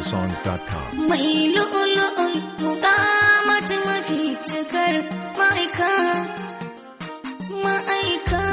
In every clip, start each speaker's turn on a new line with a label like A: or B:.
A: houseofsongs.com.
B: Mai lu'ulu'ul muƙamat mafi cikar ma'aika, ma'aika,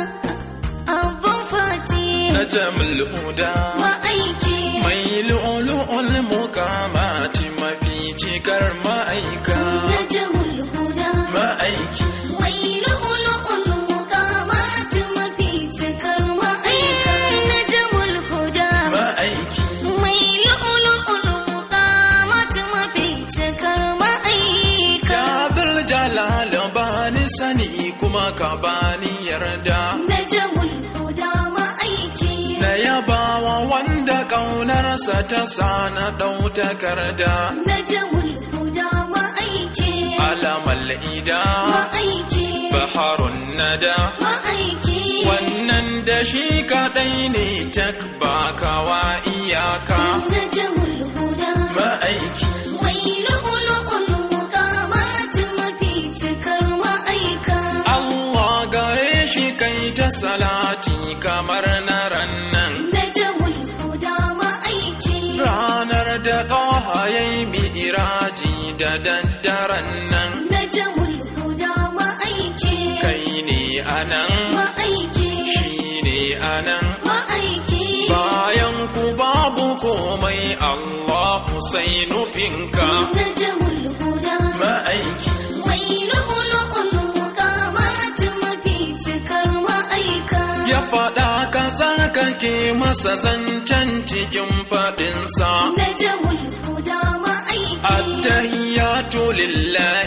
B: abin fati,
C: najamul huda
B: ma'aiki,
C: mai lu'ulu'ul muqamati mafi cikar ma'aika
B: na jamul huda.
C: ma'aiki
B: Mai lu'ulu'ul muƙamat mafi cikar ma'aika, na jamul huda.
C: ma'aiki
B: Mai lu'ulu'ul muƙamat mafi cikar ma'aika.
C: ya bil jalal bani sani kuma ka bani yarda
B: Na jamul huda ma'aiki.
C: na yabawa wanda ƙaunarsa ta sa na ɗau takarda
B: Na jamul huda ma'aiki.
C: alamal ida
B: Ma'aiki.
C: baharun nada
B: Ma'aiki.
C: wannan da shi kaɗai ne tak bakawa iyaka
B: Na jamul huda.
C: ma'aiki
B: Mai lu'ulu'ul muqamat mafi cikar ma'aika.
C: Allah gare shi kai ta salati kamar na rannan
B: Na jamul huda ma'aiki.
C: ranar da ɗaha ya yi mi'iraji da daddaren nan
B: Na jamul huda ma'aiki.
C: kai ne anan
B: Ma'aiki.
C: shi ne anan
B: Ma'aiki.
C: bayan ku babu komai Allah sai nufinka
B: Na jamul huda.
C: ma'aiki
B: Mai lu'ulu'ul muqamat mafi cikar ma'aika.
C: ya faɗa ka tsarkake masa zancen cikin faɗinsa
B: Na jamul huda ma'aiki.
C: التهيات لله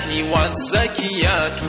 C: والزكيات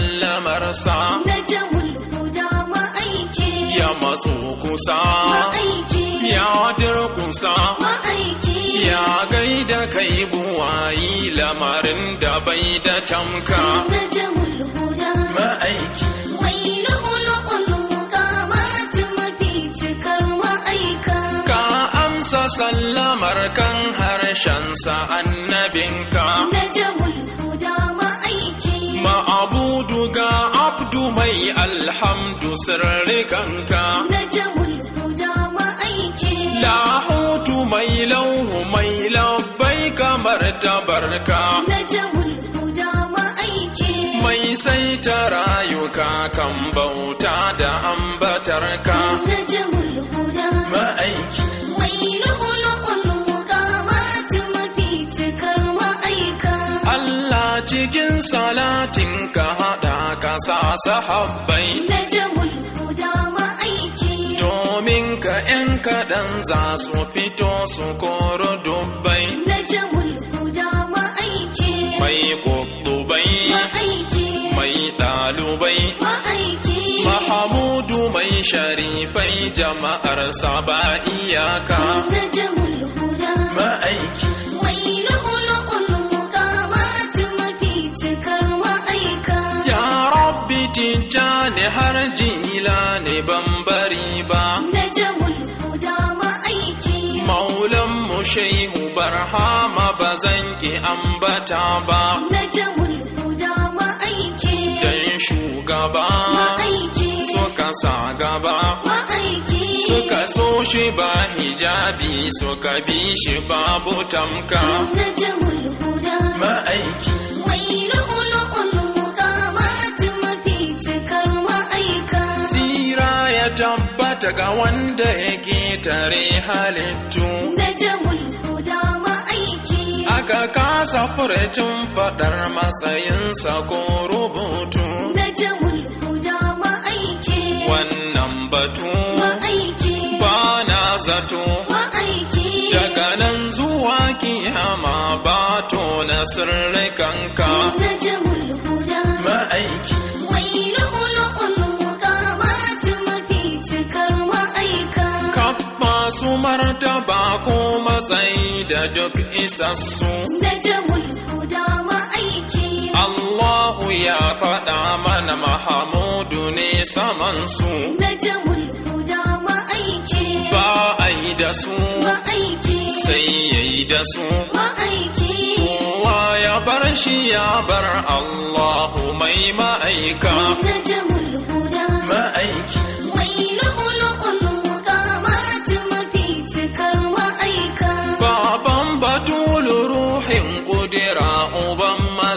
C: سلمرسا
B: Na jamul huda ma'aiki.
C: يا مسوكسا
B: Ma'aiki.
C: يا دركسا
B: Ma'aiki.
C: يا gaida kai buwayi lamarin da bai da tamka
B: Na jamul huda.
C: ma'aiki
B: Mai lu'ulu'ul muqamat mafi cikar ma'aika.
C: ka amsa sallamar kan harshensa annabinka
B: Na jamul huda ma'aiki.
C: ma'abudu ga abdu mai alhamdu sirrikanka
B: Na jamul huda ma'aiki.
C: lahutu mai lauhu mai labbai kamar tabarka
B: Na jamul huda ma'aiki.
C: mai saita rayuka kan bauta da ambatarka
B: Na jamul huda.
C: ma'aiki
B: Mai lu'ulu'ul muqamat mafi cikar ma'aika.
C: Allah cikin salatin ka haɗa ka sa sahabbai
B: Na jamul huda ma'aiki.
C: domin ka ‘yan kaɗan za su fito su koro dubbai
B: Na jamul huda ma'aiki.
C: mai ƙuɗubai
B: Ma'aiki.
C: mai ɗalubai
B: Ma'aiki.
C: Mahamudu mai sharifai jama'ar ba iyaka
B: Na jamul huda.
C: ma'aiki
B: Mai lu'ulu'ul muqamat mafi cikar ma'aika.
C: ya rabbi tijjani har jila ne ban bari ba
B: Na jamul huda ma'aiki.
C: maulan mu shehu barhama ba zan ki ambata ba
B: Na jamul huda ma'aiki.
C: dan shugaba
B: Ma'aiki.
C: suka sa gaba
B: Ma'aiki.
C: suka so shi ba hijabi suka bi shi babu tamka
B: Na jamul huda.
C: ma'aiki
B: Mai lu'ulu'ul muqamat mafi cikar ma'aika.
C: Tsira ya tabbata ga wanda ya ƙetare halittu,
B: Na jamul huda ma'aiki.
C: aka kasa furcin faɗar matsayinsa ko rubutu.
B: Na jamul huda ma'aiki.
C: Wannan batu
B: Ma'aiki.
C: ba na zato,
B: Ma'aiki.
C: daga nan zuwa kiyama ba to na sirrikanka.
B: Na jamul huda.
C: Ma'aiki,
B: Mai lu'ulu'ul muqamat mafi cikar ma'aika.
C: kaf masu martaba ko matsayi da duk isassu.
B: Na jamul huda ma'aiki.
C: Allahu ya faɗa mana Mahamudu ne samansu,
B: Na jamul huda ma'aiki.
C: ba a yi da su,
B: Ma'aiki.
C: sai ya yi da su.
B: Ma'aiki.
C: Kowa ya bar shi ya bar Allahu mai ma'aika.
B: Na jamul huda.
C: Ma'aiki,
B: Mai lu'ulu'ul muqamat mafi cikar ma'aika.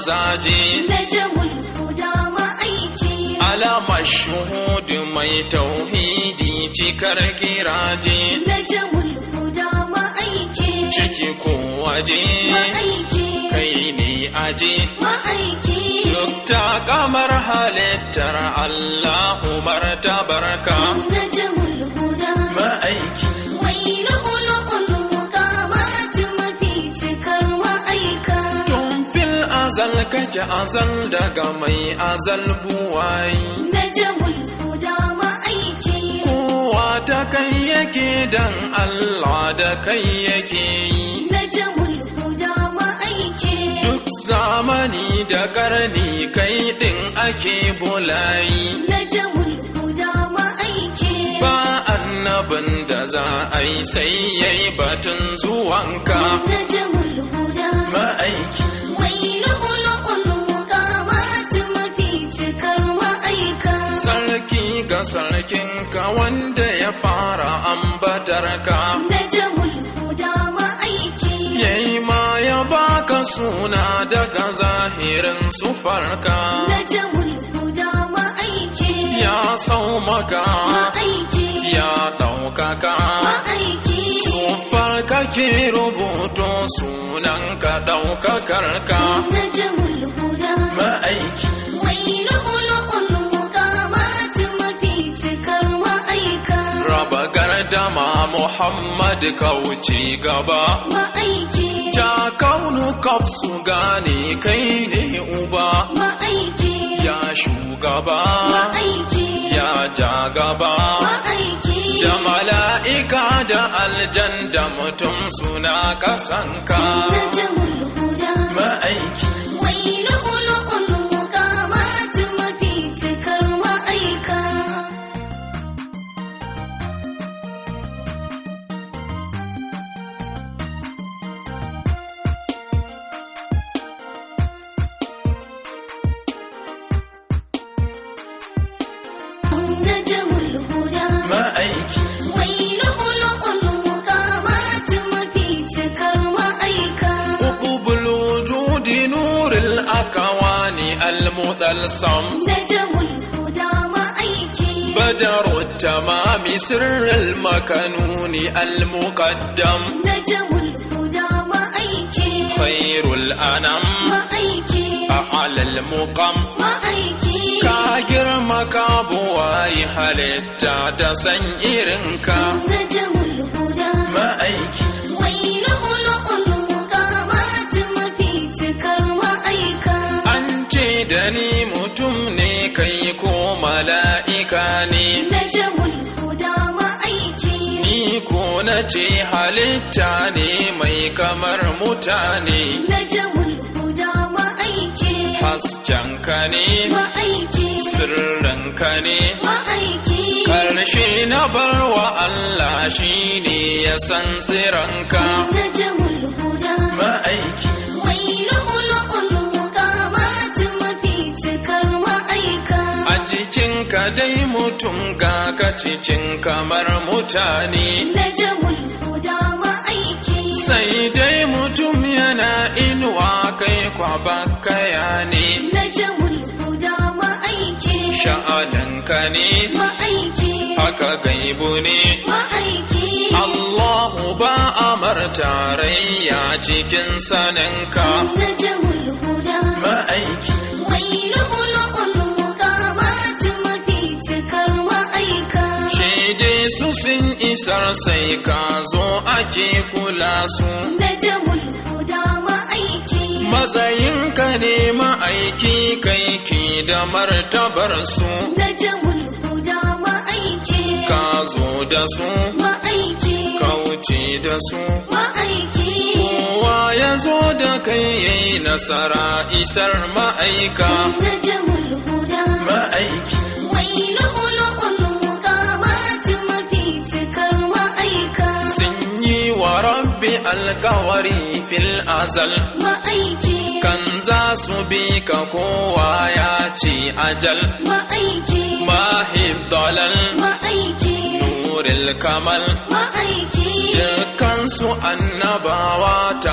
C: mazaje
B: najamul huda ma'aiki
C: alamar shuhudu mai tauhidi cikar kiraje
B: najamul huda ma'aiki
C: ciki ko waje
B: ma'aiki
C: kai ne aje
B: ma'aiki
C: duk ta kamar halittar Allahu martabarka
B: najamul huda
C: ma'aiki
B: wai lu'ulu'ul muqamat mafi cikar ma'aika
C: tun fil azal kake azal daga mai azal buwayi
B: najamul huda ma'aiki
C: kowa ta kai yake dan Allah da kai yake yi
B: najamul huda ma'aiki
C: duk zamani da karni kai din ake bulayi
B: najamul huda ma'aiki
C: ba annabin da za a yi sai yayi batun zuwanka
B: najamul huda
C: ma'aiki
B: wai lu'ulu'ul muqamat mafi cikar ma'aika
C: sarki ga sarkinka wanda ya fara ambatarka
B: najamul huda ma'aiki
C: yayi ma ya baka suna daga zahirin sufarka
B: najamul huda ma'aiki
C: ya sau maka
B: ma'aiki
C: ya ɗaukaka
B: ma'aiki
C: sufar kake rubuto sunan ka ɗaukakar ka
B: najamul huda
C: ma'aiki
B: wai lu'ulu'ul muqamat mafi cikar ma'aika
C: raba gardama muhammad kauce gaba
B: ma'aiki
C: ja kaunu kaf su gane kai ne uba
B: ma'aiki
C: ya shugaba
B: ma'aiki
C: ya ja gaba
B: ma'aiki
C: da mala'ika da aljan da mutum suna kasanka
B: najamul huda
C: ma'aiki
B: wai lu'ulu'ul muqamat mafi cikar ma'aika najamul huda
C: ma'aiki
B: wai lu'ulu'ul muqamat mafi cikar ma'aika
C: قطب الوجود نور الأكوان المطلسم
B: najamul huda ma'aiki
C: بدر التمام سر المكنون المقدم
B: najamul huda ma'aiki
C: خير الأنام
B: ma'aiki
C: أعلى المقام
B: ma'aiki
C: ka girma ka buwayi halitta ta san irinka
B: najamul huda
C: ma'aiki
B: wai lu'ulu'ul muqamat mafi cikar ma'aika
C: an ce da ni mutum ne kai ko mala'ika ne
B: najamul huda ma'aiki
C: ni ko na ce halitta ne mai kamar mutane
B: najamul huda ma'aiki
C: haskenka ne
B: ma'aiki
C: sirrinka ne
B: ma'aiki
C: karshe na barwa Allah shi ne ya san tsiranka
B: najamul huda
C: ma'aiki
B: wai lu'ulu'ul muqamat mafi cikar ma'aika
C: a jikinka dai mutum ga ka cikin kamar mutane
B: najamul huda ma'aiki
C: sai dai mutum yana inuwa kai kwabakaya ne
B: najamul huda ma'aiki
C: sha'aninka ne
B: ma'aiki
C: haka gaibu ne
B: ma'aiki
C: Allahu ba amar tarayya cikin saninka
B: najamul huda
C: ma'aiki
B: wai lu'ulu'ul muqamat mafi cikar ma'aika
C: shaide su sun isar sai ka zo ake kula su
B: najamul huda ma'aiki
C: matsayinka ne ma'aiki kai ki da martabar su
B: najamul huda ma'aiki
C: ka zo da su
B: ma'aiki
C: ka wuce da su
B: ma'aiki
C: kowa ya zo da kai yayi nasara isar ma'aika
B: najamul huda
C: ma'aiki
B: wai lu'ulu'ul muqamat mafi cikar ma'aika
C: sun yi wa rabbi alkawari fil azal
B: ma'aiki
C: kan za su bi ka kowa ya ce ajal
B: ma'aiki
C: mahib dalal
B: ma'aiki
C: nuril kamal
B: ma'aiki
C: dukkansu annabawa ta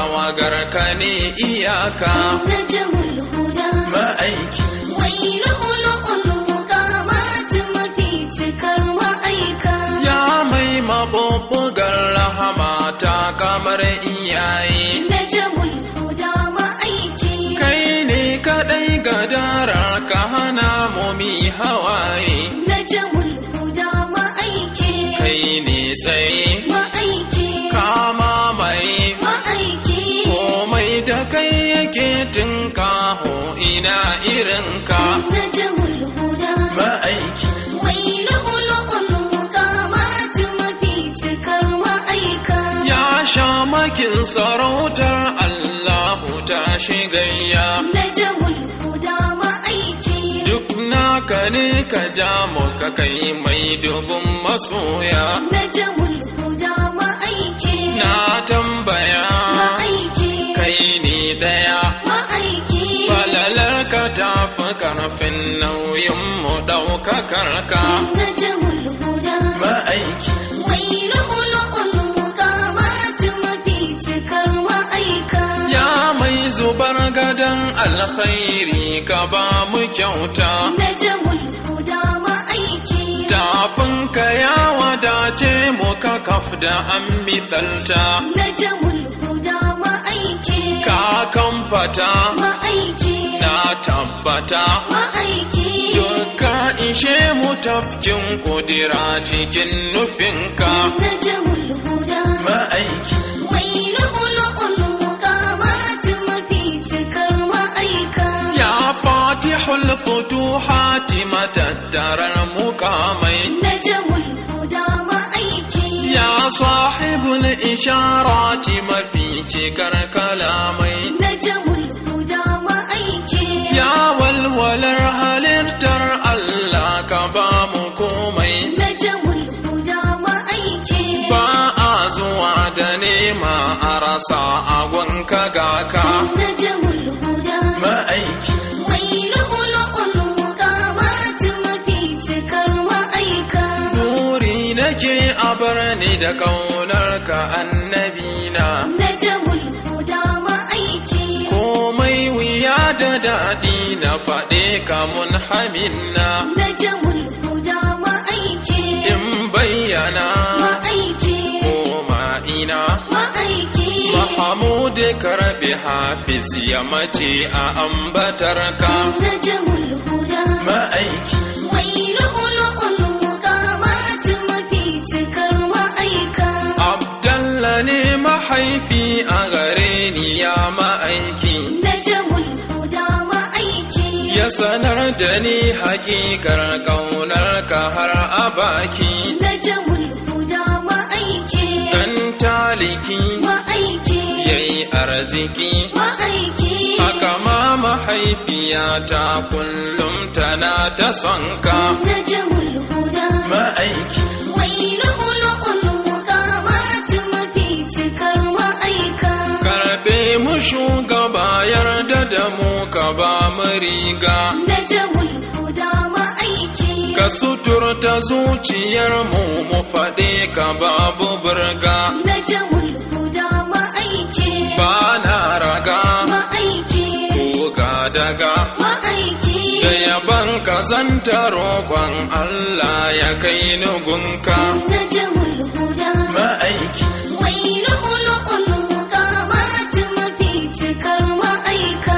C: tawagar ka ne iyaka
B: najmul huda
C: ma'aiki
B: wai lu'lu'ul muqamat mafi cikar ma'aika
C: ya mai mabubbugar rahama ta kamar iyaye
B: najmul huda ma'aiki
C: kai ne kaɗai gadarar ka hana mu mi hawaye
B: najmul huda ma'aiki
C: kai ne tsaye
B: ma'aiki
C: kama mai
B: ma'aiki
C: komai da kai yake tinkaho ina irinka
B: najmul huda
C: ma'aiki
B: wai lu'lu'ul muqamat mafi cikar ma'aika
C: ya sha makin sarautar Allahu ta shigayya
B: najmul huda ma'aiki
C: duk naka ne ka ja mu ka kai mai dubun masoya
B: najmul huda ma'aiki
C: na tambaya
B: ma'aiki
C: kai ne daya
B: ma'aiki
C: falalar ka tafi karfin nauyin mu ɗaukakar ka
B: najmul huda
C: ma'aiki
B: wai lu'lu'ul muqamat mafi cikar ma'aika
C: ya mai zubar gadon alkhairi ka ba mu kyauta
B: najmul huda ma'aiki
C: tafinka ya wadace mu ka kaf da an misalta
B: najmul huda ma'aiki
C: ka kamfata
B: ma'aiki
C: na tabbata
B: ma'aiki
C: duka ishe mu tafkin kudira cikin nufinka
B: najmul huda
C: ma'aiki
B: wai lu'lu'ul muqamat mafi cikar ma'aika
C: ya fatihul futuhati matattarar mukamai
B: najmul huda ma'aiki
C: ya sahibul isharati mafi cikar kalamai
B: najmul huda ma'aiki
C: ya walwalar halittar Allah ka ba mu komai
B: najmul huda ma'aiki
C: ba a zuwa da nema a rasa agonka ga ka
B: najmul huda
C: ma'aiki
B: wai lu'lu'ul muqamat mafi cikar ma'aika
C: Nuri nake a bar ni da ƙaunar ka annabina
B: najmul huda ma'aiki
C: komai wuya da daɗi na faɗe ka mun haminna
B: najmul huda ma'aiki
C: in bayyana
B: ma'aiki
C: ko ma'ina
B: ma'aiki
C: Mahamud karbi hafiz ya mace a ambatar ka
B: najmul huda
C: ma'aiki
B: wai lu'lu'ul muqamat mafi cikar ma'aika
C: Abdalla ne mahaifi a gare ni ya ma'aiki
B: najmul huda ma'aiki
C: ya sanar da ni hakikar ƙaunar ka har a baki
B: najmul huda ma'aiki
C: dan taliki
B: ma'aiki
C: yayi arziki
B: ma'aiki
C: haka ma mahaifiyata kullum tana ta son ka
B: najmul huda
C: ma'aiki
B: wai lu'lu'ul muqamat mafi cikar ma'aika
C: karbe mu shugaba yarda da mu ka ba mu riga
B: najmul huda ma'aiki
C: ka suturta zuciyar mu mu faɗe ka babu burga
B: najmul huda ma'aiki
C: ba na raga
B: ma'aiki
C: ko ga daga
B: ma'aiki
C: da yaban ka zanta roƙon Allah ya kai ni gunka
B: najmul huda
C: ma'aiki
B: wai lu'lu'ul muqamat mafi cikar ma'aika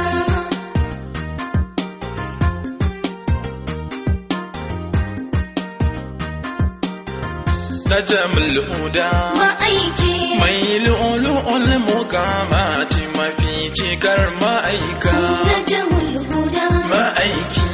C: najamul huda
B: ma'aiki
C: mai lu'lu'ul mukamati mafi cikar ma'aika
B: najmul huda
C: ma'aiki